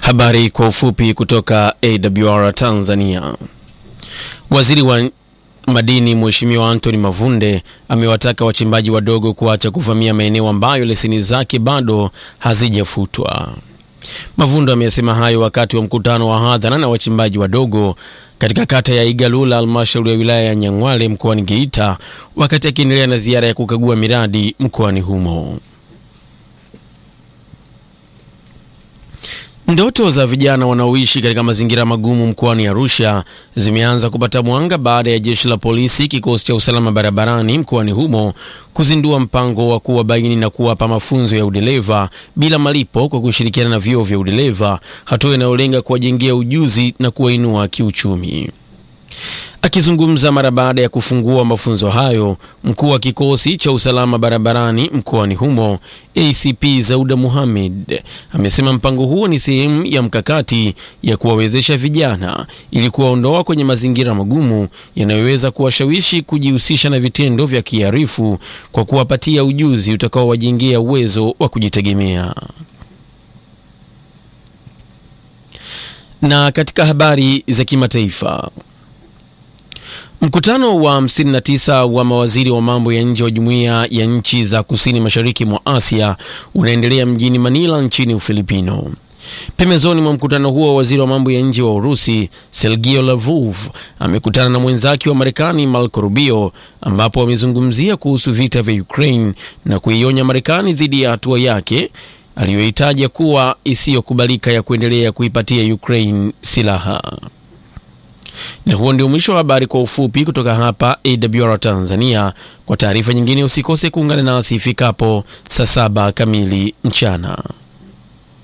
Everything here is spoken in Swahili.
Habari kwa ufupi kutoka AWR Tanzania. Waziri wa madini Mheshimiwa Anthony Mavunde amewataka wachimbaji wadogo kuacha kuvamia maeneo ambayo leseni zake bado hazijafutwa. Mavunde amesema hayo wakati wa mkutano wa hadhara na wachimbaji wadogo katika kata ya Igalula, halmashauri ya wilaya ya Nyang'hwale mkoani Geita, wakati akiendelea na ziara ya kukagua miradi mkoani humo. Ndoto za vijana wanaoishi katika mazingira magumu mkoani Arusha zimeanza kupata mwanga baada ya jeshi la polisi, kikosi cha usalama barabarani mkoani humo kuzindua mpango wa kuwabaini na kuwapa mafunzo ya udereva bila malipo kwa kushirikiana na vyuo vya udereva, hatua inayolenga kuwajengea ujuzi na kuwainua kiuchumi. Akizungumza mara baada ya kufungua mafunzo hayo, mkuu wa kikosi cha usalama barabarani mkoani humo ACP Zauda Muhammad amesema mpango huo ni sehemu ya mkakati ya kuwawezesha vijana ili kuwaondoa kwenye mazingira magumu yanayoweza kuwashawishi kujihusisha na vitendo vya kiharifu kwa kuwapatia ujuzi utakaowajengea uwezo wa kujitegemea. Na katika habari za kimataifa Mkutano wa 59 wa mawaziri wa mambo ya nje wa jumuiya ya nchi za kusini mashariki mwa Asia unaendelea mjini Manila nchini Ufilipino. Pembezoni mwa mkutano huo, waziri wa mambo ya nje wa Urusi Sergei Lavrov amekutana na mwenzake wa Marekani Marco Rubio, ambapo wamezungumzia kuhusu vita vya Ukraine na kuionya Marekani dhidi ya hatua yake aliyoitaja kuwa isiyokubalika ya kuendelea kuipatia Ukraine silaha. Na huo ndio mwisho wa habari kwa ufupi kutoka hapa AWR Tanzania. Kwa taarifa nyingine usikose kuungana nasi ifikapo saa saba kamili mchana.